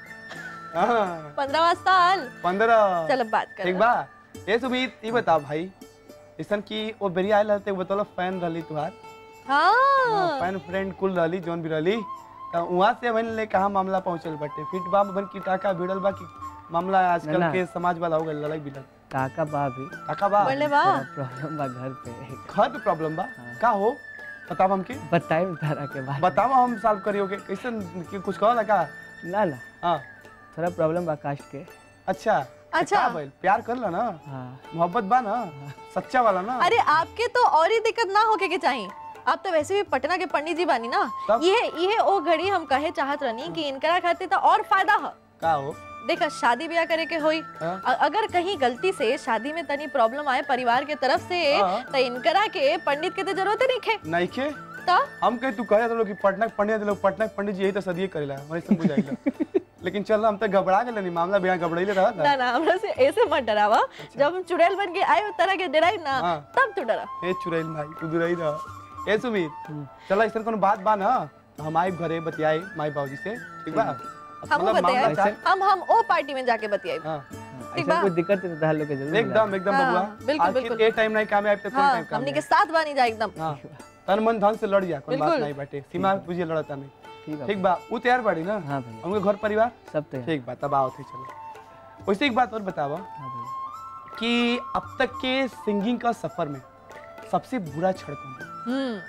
हाँ पंद्रहवा साल पंद्रह चल अब बात कर ठीक बा ये सुमित ये बता भाई ऐसन की वो बेरिया आयल रहते बतौल फैन रहली तुहार हाँ फैन फ्रेंड कुल रहली जोन भी रहली तो वहाँ से हमन ले कहाँ मामला पहुँचल बटे फिट बा बन की टाका भिड़ल बा की मामला आजकल ना। के समाज वाला हो गइल लड़ाई बिलड़ काका बा भी टाका बा पढ़ ले बा प्रॉब्लम बा घर पे घर पे प्रॉब्लम बा का हो बताओ हमके बताए तारा के बाद बताओ हम सॉल्व करियोगे कैसे कि कुछ कहो का ना ना हाँ थोड़ा प्रॉब्लम बा कास्ट के अच्छा अच्छा। का भइल? प्यार कर ला ना हाँ मोहब्बत बा ना सच्चा वाला ना अरे आपके तो और ही दिक्कत ना होके के चाहिए आप तो वैसे भी पटना के पंडित जी बानी ना तब? ये ये ओ घड़ी हम कहे चाहत रहनी कि इनकरा खातिर तो और फायदा है का हो देखा शादी ब्याह करे के होई हाँ। अ- अगर कहीं गलती से शादी में तनी प्रॉब्लम आए परिवार के तरफ से हाँ। तो इनकरा के पंडित के तो जरूरत नहीं खे नहीं के तो हम कहे तू कहे तो कि पटना के पंडित लोग पटना के पंडित जी यही तो सदिए करेला हमारे से बुझाइला लेकिन चल हम तो घबरा गेल नहीं मामला बिना घबराइले रहा ना ना हमरा से ऐसे मत डरावा जब हम चुड़ैल बन के आए तरह के डराई ना हाँ। तब तू डरा ए चुरैल भाई तू दुरई रह ए सुमित चल ऐसा कोनो बात बा ना तो हम आई घरे बतियाई माई बाबूजी से ठीक बा हम मतलब मामला बताए चाहे- हम हम ओ पार्टी में जाके बतियाई हाँ ठीक ऐसा बा। कोई दिक्कत है तो तार लोग के जरूर एकदम एकदम हाँ, बबुआ बिल्कुल, आखिर बिल्कुल। ए टाइम नहीं काम आए तो कौन हाँ टाइम काम हमनी के आई? साथ बानी जा एकदम हाँ तन मन धन से लड़ जा कोई बात बिल्कुल। नहीं बाटे सीमा बुझिए लड़ता नहीं ठीक है ठीक बा उ तैयार बाड़ी ना हाँ भैया हमके घर परिवार सब तो है ठीक बा तब आओ थे चलो वैसे एक बात और बतावा हाँ भैया कि अब तक के सिंगिंग का सफर में सबसे बुरा क्षण कौन था? हम्म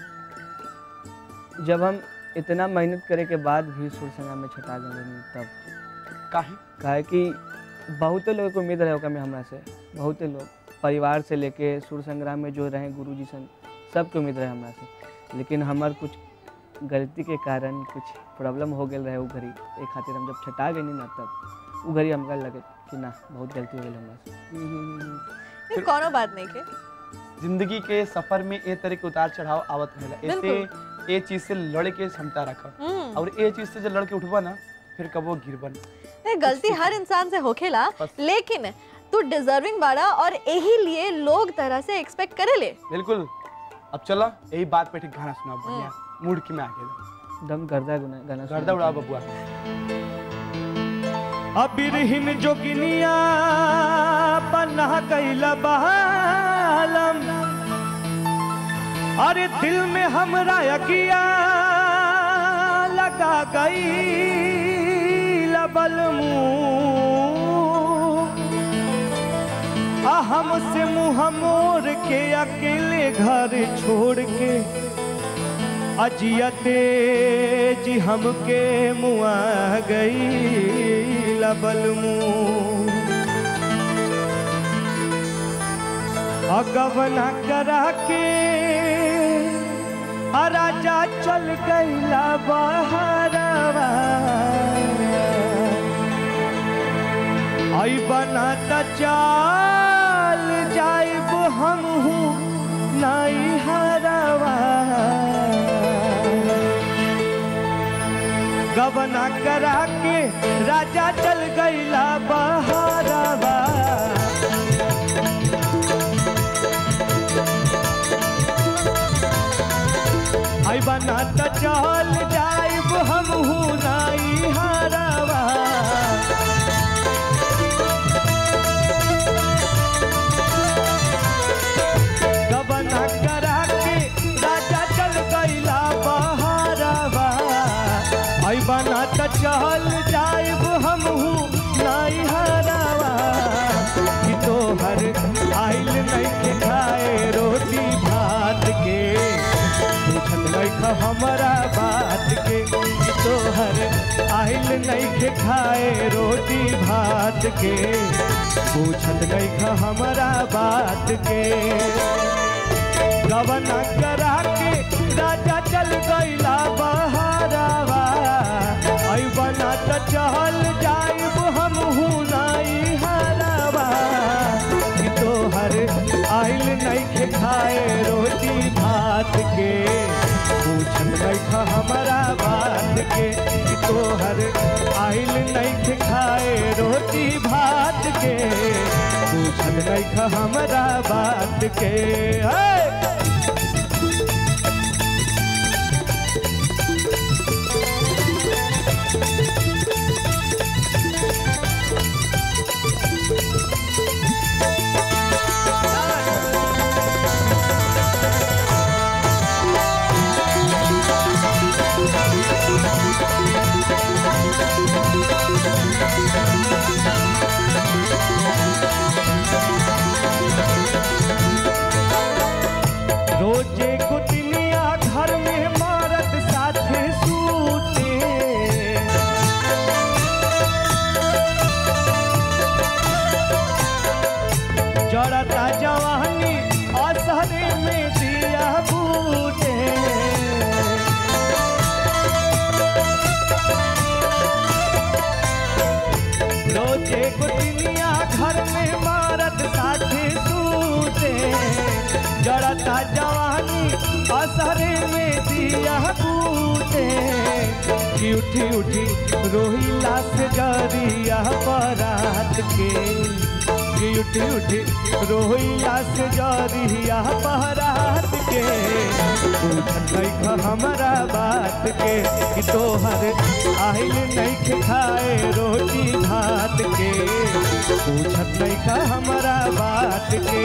जब हम इतना मेहनत करे के बाद भी सुर संग्राम में छटा गए तब काहे काहे कि बहुते लोगों को उम्मीद रहे होगा मैं हमरा से बहुते लोग परिवार से लेके सुर संग्राम में जो रहे गुरु जी सन सबके उम्मीद रहे हमरा से लेकिन हमार कुछ गलती के कारण कुछ प्रॉब्लम हो गए रहे वो घड़ी एक खातिर हम जब छटा गए ना तब वो घड़ी हमका लगे कि ना बहुत गलती हो गई हमरा से फिर कोनो बात नहीं के जिंदगी के सफर में ए तरह के उतार चढ़ाव आवत रहेला ऐसे ए चीज से लड़े के क्षमता रखा हम्म और ए चीज से जब लड़के उठबा ना फिर कबो गिरबन नहीं गलती हर इंसान से होखेला बस। लेकिन तू डिजर्विंग बाड़ा और यही लिए लोग तरह से एक्सपेक्ट करे ले बिल्कुल अब चला यही बात पे ठीक गाना सुना बढ़िया मूड की में आके दम गर्दा गुना गाना गर्दा सुना उड़ा बबुआ अबिरहिन जोगिनिया पन्ना कैला बहालम अरे दिल में हमरा यकिया लगा गई लबल मुंह आ हमसे मुंह मोड़ के अकेले घर छोड़ के अजियते जी हमके मुआ गई लबल मुंह अगवना करा के आ राजा चल गईला बहरवा आई बना त चाल जाई हम हूँ नाई हरवा गबना करा के राजा चल गईला बहारवा आई बना त चल जाइब हम हूँ नाई हरवा गबना करा के राजा चल गईला बहारवा आई बना त चल जाइब हम हूँ नाई हरवा कि तोहर आइल नहीं के खाए रोटी भात के पूछत नहीं खा हमारा बात के कि तोहर आइल नहीं के खाए रोटी भात के पूछत नहीं खा हमारा बात के गबना करा के राजा चल गईला बहारवा आई बना त चल जाइब हम हूँ नाई हरवा कि तोहर आइल नहीं के खाए रोटी भात के पूछत नहीं खा हमारा बात के कि तोहर आइल नहीं के खाए रोटी भात के पूछत नहीं खा हमारा बात के है रोजे कुटनिया घर में मारत साथे सूते जड़ता जवानी असरे में दिया बूटे रोजे कुटनिया घर में मारत साथे सूते जड़ता जवानी असरे में दिया बूते कि उठी उठी रोहिला से जरिया बरात के कि उठी उठी रोहिला से जरिया बरात के पूछत नहीं खा हमारा बात के कि तोहर आइल नहीं के खाए रोटी भात के पूछत नहीं खा हमारा बात के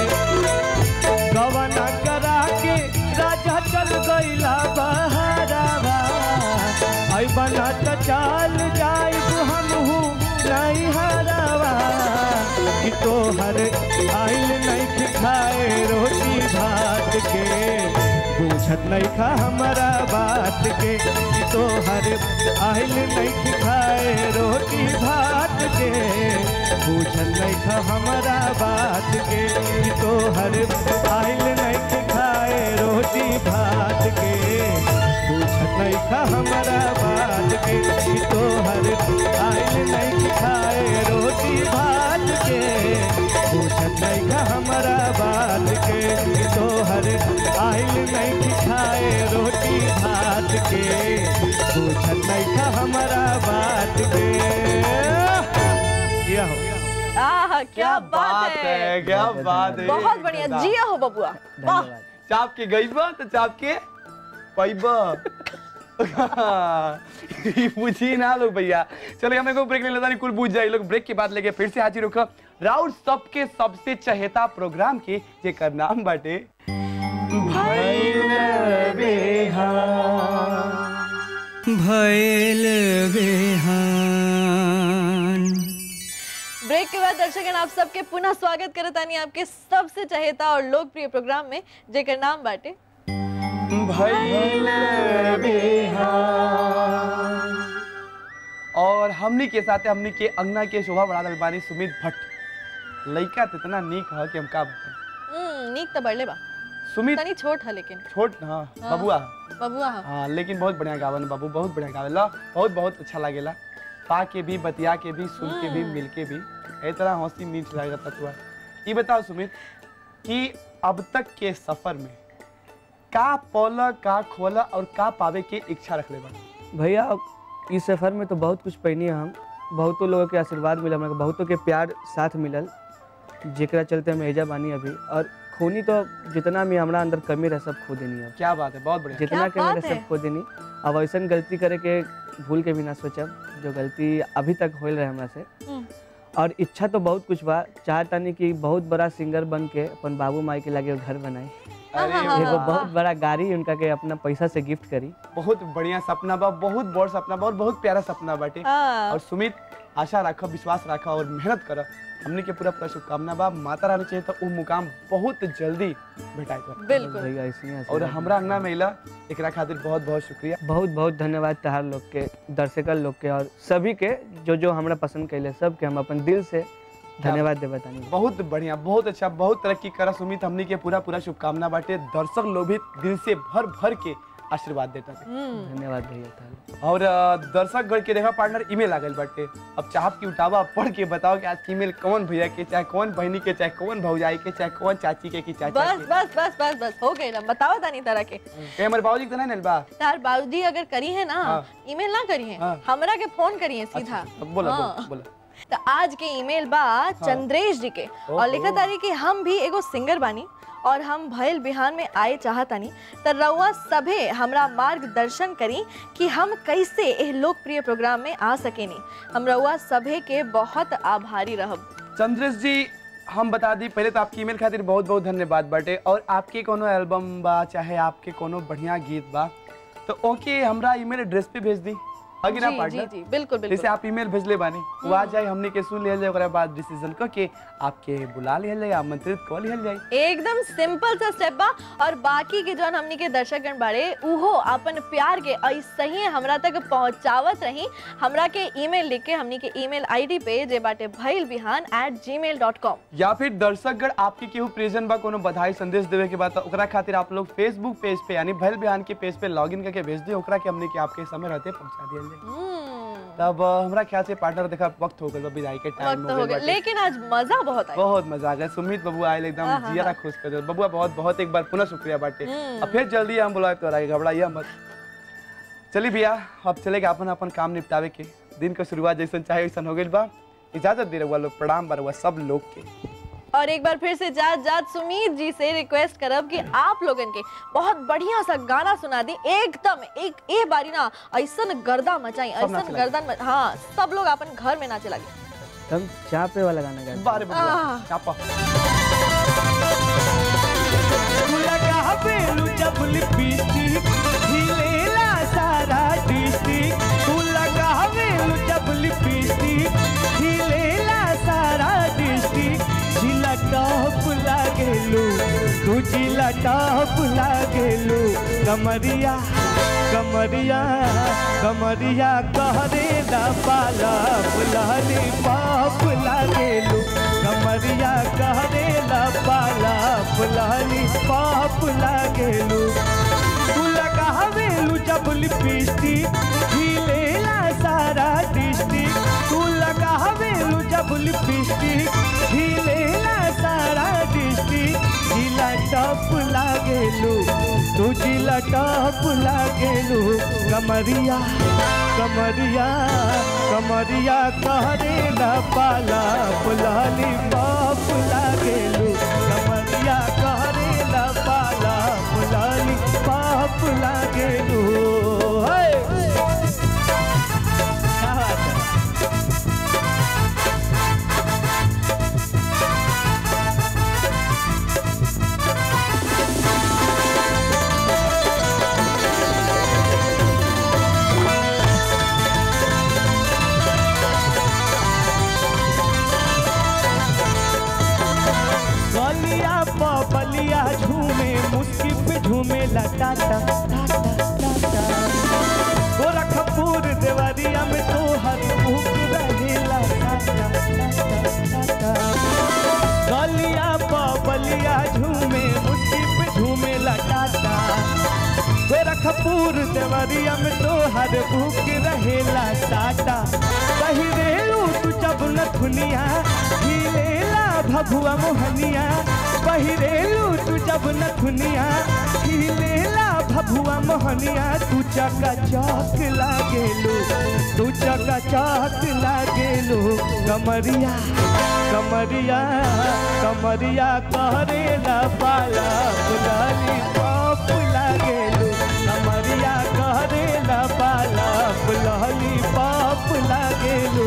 गवना करा के राजा चल गईला बहारवा आई बना त चाल जाइब हम हूँ नहीं हरवा कि तोहर आइल नहीं के खाए रोटी भात के पूछत नहीं खा हमारा बात के कि तोहर आइल नहीं के खाए रोटी भात के पूछत नहीं खा हमारा बात के कि तोहर आइल नहीं के खाए रोटी भात के पूछत नहीं खा हमारा बात के कि तोहर आइल नहीं के खाए रोटी भात के पूछत नहीं खा हमारा बात के कि तोहर आइल नहीं के खाए रोटी भात के पूछत नहीं खा हमारा बात के ये हो आह क्या बात है क्या बात है बहुत बढ़िया जिया हो बबुआ वाह धन्यवाद चाप के गईबा तो चाप के पैबा ई पूछी ना लोग भैया चलो हमें को ब्रेक ले लेता नहीं कुल पूछ जाए लोग ब्रेक के बाद लेके फिर से हाजिर होकर राउर सबके सबसे चहेता प्रोग्राम के जेकर नाम बाटे भइल बेहाल भैल बेहान ब्रेक के बाद दर्शकन आप सबके पुनः स्वागत करत आनी आपके सबसे चहेता और लोकप्रिय प्रोग्राम में जेकर नाम बाटे भइल बेहाल और हमनी के साथे हमनी के अंगना के शोभा बढ़ा दल बानी सुमित भट्ट लइका त इतना नीक ह कि हम का बताएं हम्म नीक तो बढ़ले बा सुमित तनी छोट है लेकिन छोट हाँ बबुआ बबुआ हा हाँ लेकिन बहुत बढ़िया गावन बाबू बहुत बढ़िया गावेला बहुत बहुत अच्छा लागेला पा के भी बतिया के भी सुन के भी मिल के भी ए तरह हंसी मीठ लागता तुआ ई बताओ सुमित कि अब तक के सफर में का पौला का खोला और का पावे के इच्छा रखले बा भैया अब इस सफ़र में तो बहुत कुछ पैनी हम बहुतों लोगों के आशीर्वाद मिला हमरा के, बहुतों के प्यार साथ मिलल जेकरा चलते हम एजा बानी अभी और खूनी तो जितना भी हमरा अंदर कमी रहे सब खो देनी अब क्या बात है बहुत बढ़िया जितना के बात मेरे है। सब खो देनी अब ऐसा गलती करे के भूल के भी ना सोचब जो गलती अभी तक होल रहे हमरा से हम्म। और इच्छा तो बहुत कुछ बा चाहतानी कि बहुत बड़ा सिंगर बन के अपन बाबू माई के लागे घर बनाई अरे एगो वाह। बहुत बड़ा गाड़ी उनका के अपना पैसा से गिफ्ट करी बहुत बढ़िया सपना बा बहुत बड़ सपना बा और बहुत प्यारा सपना बाटे हाँ। और सुमित आशा रखो विश्वास रखो और मेहनत करो हमने के पूरा पूरा शुभकामना बा माता रानी चाहिए तो वो मुकाम बहुत जल्दी भेटाई कर बिल्कुल भैया ऐसे ही और आशीर्वाद हमरा अंगना में इला एकरा खातिर बहुत बहुत शुक्रिया बहुत बहुत धन्यवाद तहार लोग के दर्शकल लोग के और सभी के जो जो हमरा पसंद कैले सब के हम अपन दिल से धन्यवाद दे बतानी बहुत बढ़िया बहुत अच्छा बहुत तरक्की करा सुमित हमने के पूरा पूरा शुभकामना बाटे दर्शक लोग भी दिल से भर भर के आशीर्वाद देता थे हम्म धन्यवाद भैया तहार और अ, दर्शक गण के देखा पार्टनर ईमेल आ गइल बाटे अब चाहब की उठावा पढ़ के बताओ कि आज ईमेल कौन भैया के चाहे कौन बहनी के चाहे कौन भौजाई के चाहे कौन चाची के की चाचा बस के बस बस बस बस हो गई ना बताओ तानी तरह के ए हमरे बाबूजी के तो नहीं नल बा तार बाबूजी अगर करी है ना हाँ। ईमेल ना करी है हाँ। हमरा के फोन करी है सीधा अच्छा, बोला हाँ। बोला बोला तो आज के ईमेल बा चंद्रेश जी के और ओहो। लिखा तारी कि हम भी एगो सिंगर बानी और हम भयल बिहान में आए चाहतानी त रउआ सभे हमरा मार्गदर्शन करी कि हम कैसे एह लोकप्रिय प्रोग्राम में आ सकेनी हम रउआ सभे के बहुत आभारी रहब चंद्रेश जी हम बता दी पहले तो आपकी ईमेल खातिर बहुत बहुत धन्यवाद बाटे और आपके कोनो एल्बम बा चाहे आपके कोनो बढ़िया गीत बा तो ओके हमरा ईमेल एड्रेस पे भेज दी आगे ना जी जी पार्टनर जी बिल्कुल जैसे बिल्कुल आप ईमेल भेजले बानी वो आ जाए हमने के सुन लिया जाए ओकरा बाद डिसीजन क के आपके बुला लिया जाए आमंत्रित कर लिया जाए एकदम सिंपल सा स्टेप बा और बाकी के जौन हमनी के दर्शकगण बाड़े उहो अपन प्यार के ऐसे ही हमरा तक पहुंचावत रही हमरा के ईमेल लिख के हमनी के ईमेल आईडी पे जे बाटे भइल बिहान एट जी मेल डॉट कॉम या फिर दर्शकगण आपके केहू प्रेजेंट बा कोनो बधाई संदेश देवे के बाद ओकरा खातिर आप लोग फेसबुक पेज पे यानी भैल बिहान के पेज पे लॉगिन करके भेज दी ओकरा के हमने के आपके समय रहते पहुंचा दिया जाए तब अ, हमरा ख्याल से पार्टनर देखा वक्त हो गया विदाई के टाइम वक्त हो गया लेकिन आज मजा बहुत आया बहुत मजा आ गया सुमित बबुआ आए एकदम आहा। जियारा खुश कर दे बबुआ बहुत बहुत एक बार पुनः शुक्रिया बाटे हम्म। अब फिर जल्दी हम बुलाए तो आगे घबराइए मत चलिए भैया अब चलेगा अपन अपन काम निपटावे के दिन का शुरुआत जैसन चाहे वैसन हो गई बा इजाजत दे रहुआ लोग प्रणाम बा रहुआ सब लोग के और एक बार फिर से जात जात सुमीत जी से रिक्वेस्ट करब कि आप लोगन के बहुत बढ़िया सा गाना सुना दी एकदम एक ए बारी ना ऐसन गर्दा मचाई सब नाचे ऐसन लगे। गर्दन मच- हाँ सब लोग अपन घर में नाचे लगे हम चापे वाला गाना गाते बारे बबुआ आह। चापा लगावेलु जब लिपस्टिक हिलेला सारा डिस्ट्रिक्ट तू लगावेलु जब लिपस्टिक हिलेला सारा डिस्ट्रिक्ट जिला टॉप लागेलु तू जिला टॉप लागेलु कमरिया कमरिया कमरिया कहरे ना पाला फुलानी पाप लागेलु कमरिया कहरे ना पाला फुलानी पाप लागेलु तू लगावेलु जब लिपस्टिक हिलेला सारा डिस्ट्रिक्ट तू लगावेलु जब लिपस्टिक हिलेला सारा डिस्ट्रिक्ट जिला टॉप लागेलु तू जिला टॉप लागेलु कमरिया कमरिया कमरिया कहरे ना पाला फुलानी बाप लागेलु कमरिया कहरे ना पाला फुलानी बाप लागेलु हे! क्या बात है गलिया बलिया झूमे मुस्की पे झूमे टाटा टाटा टाटा गोरखपुर देवरिया में तो हर भूख रहेला टाटा टाटा टाटा गलिया बलिया झूमे मुस्की पे झूमे टाटा गोरखपुर देवरिया में तो हर भूख रहेला टाटा कही रेलू तू जब न दुनिया हिलेला भभुआ मोहनिया पहिरेलू तू जब नथुनिया हिलेला भभुआ मोहनिया तू चका चौक लागेलू तू चका चौक लागेलू कमरिया कमरिया कमरिया करेला पाला बुलाली पाप लागेलू कमरिया करेला पाला बुलाली पाप लागेलू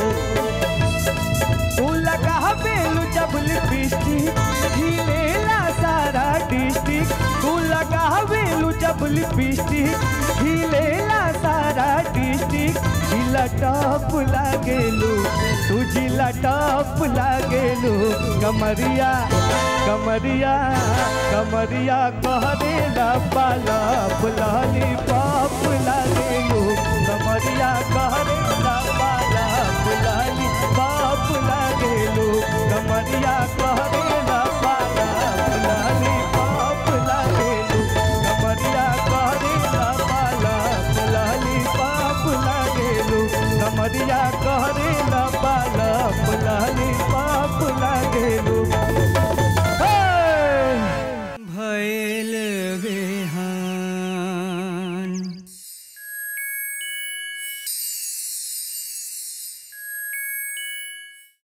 तू लगा बेलू जब लिपस्टिक हिलेला सारा डिस्ट्रिक्ट तू लगा बेलू जब लिपस्टिक हिलेला सारा डिस्ट्रिक्ट जिला टॉप लागेलू तू जिला टॉप लागेलू कमरिया कमरिया कमरिया कहरेला पाला बुलाली पाप लागेलू कमरिया कहरे